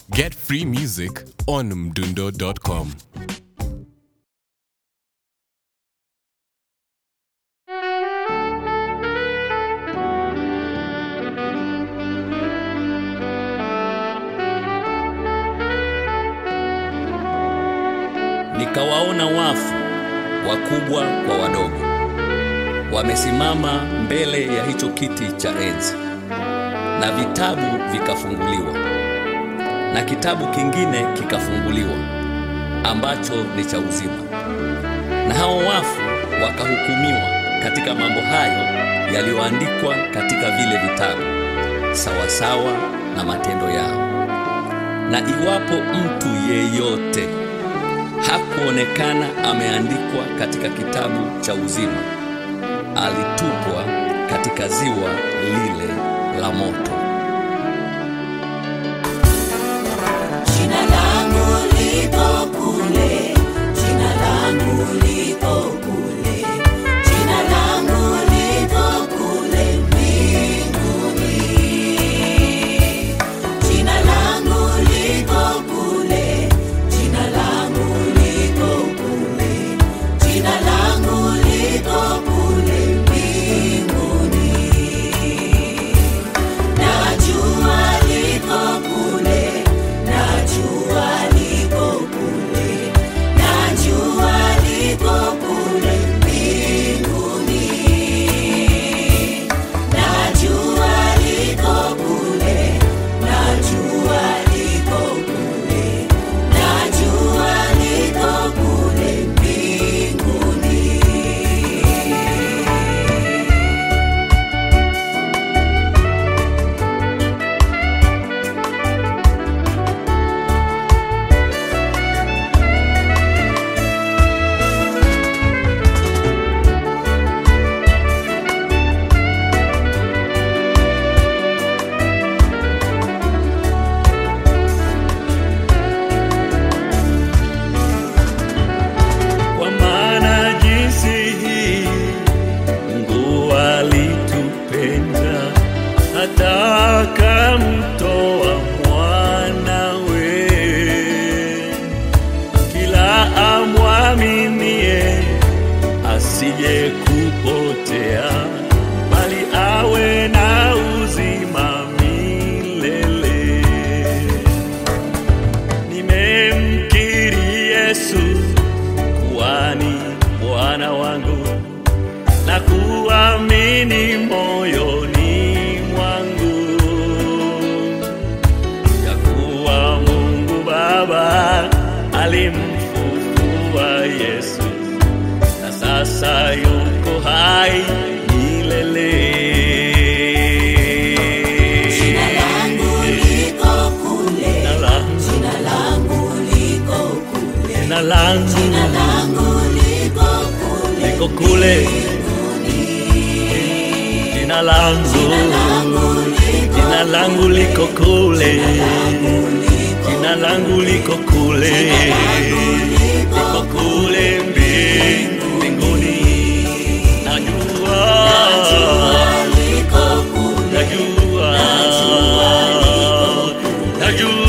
Get free music on mdundo.com. Nikawaona wafu wakubwa kwa wadogo wamesimama mbele ya hicho kiti cha enzi, na vitabu vikafunguliwa, na kitabu kingine kikafunguliwa ambacho ni cha uzima, na hao wafu wakahukumiwa katika mambo hayo yaliyoandikwa katika vile vitabu sawasawa na matendo yao. Na iwapo mtu yeyote hakuonekana ameandikwa katika kitabu cha uzima, alitupwa katika ziwa lile la moto. Jina langu liko kule, jina langu liko kule, jina langu liko kule mbinguni. Jina langu liko kule, jina langu liko kule, jina langu liko kule mbinguni. Najua liko kule, najua liko kule, najua liko kule mbinguni. Najua liko kule, najua liko kule, najua liko kule mbinguni. Kwa maana jinsi hii Mungu alitupenda hata akamtoa mwanawe, kila amwaminie asije kupotea, bali awe na uzima milele. Nimemkiri Yesu kuwa ni Bwana wangu na kuamini moyoni mwangu ya kuwa Mungu Baba alimfufua Yesu na sasa yuko hai milele. Jina langu liko kule, Jina langu, jina langu liko kule, jina langu jina langu liko kule liko kule, jina langu, jina langu liko kule, jina langu liko kule, liko kule mbingu- mbinguni. Najua, liko kule, najua, najua